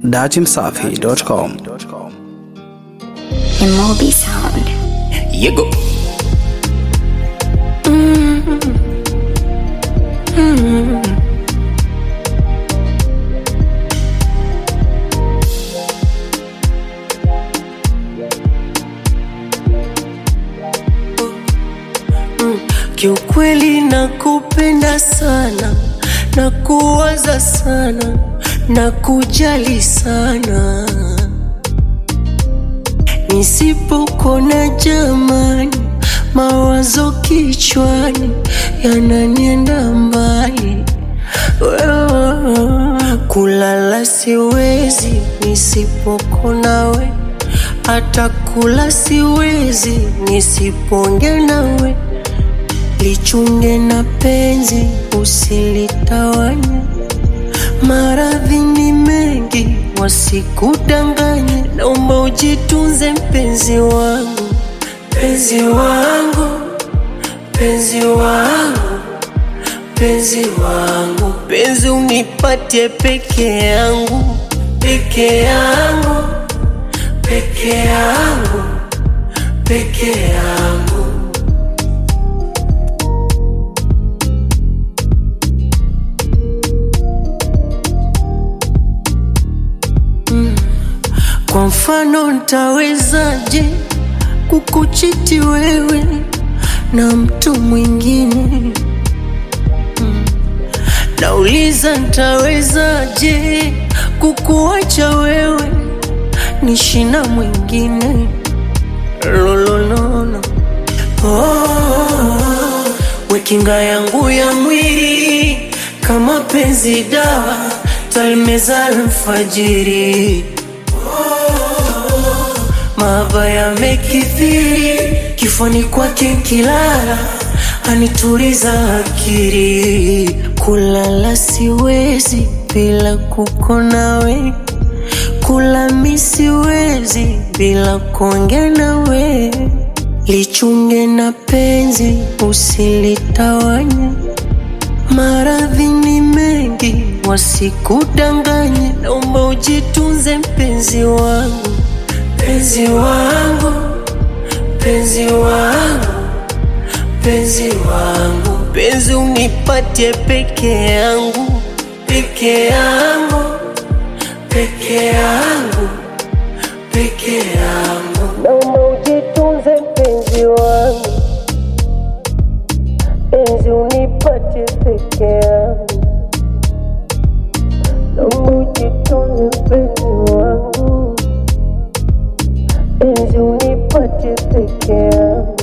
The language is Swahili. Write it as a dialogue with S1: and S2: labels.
S1: datimsafi.com.
S2: Imobi Sound.
S3: Yego.
S4: Kiukweli nakupenda sana, nakuwaza sana, nakujali sana. Nisipokona jamani, mawazo kichwani yananienda mbali. Wewe, Kulala siwezi nisipokona we, hata kula siwezi nisiponge nawe lichunge na penzi usilitawanye. Maradhi ni mengi, wasikudanganye. Naomba ujitunze mpenzi wangu, mpenzi wangu, mpenzi wangu, mpenzi wangu, penzi unipatie peke yangu, peke yangu, peke yangu, peke yangu. Kwa mfano ntawezaje kukuchiti wewe na mtu mwingine? Mm. Nauliza ntawezaje kukuacha wewe nishi na mwingine? Lololono. Oh, we kinga yangu ya mwili kama penzi dawa talimeza alfajiri Mahaba yamekithiri kifani kwake kilala anituliza akili. Kulala siwezi bila kukona we, kula mi siwezi bila kuongea nawe. Lichunge na penzi usilitawanye, maradhi ni mengi wasikudanganye. Naomba ujitunze mpenzi wangu mpenzi wangu, mpenzi wangu, mpenzi wangu, penzi unipatie peke yangu, peke yangu, peke yangu, peke yangu. Naomba ujitunze mpenzi wangu, penzi unipatie peke yangu. Naomba ujitunze mpenzi wangu penzi unipatie peke yangu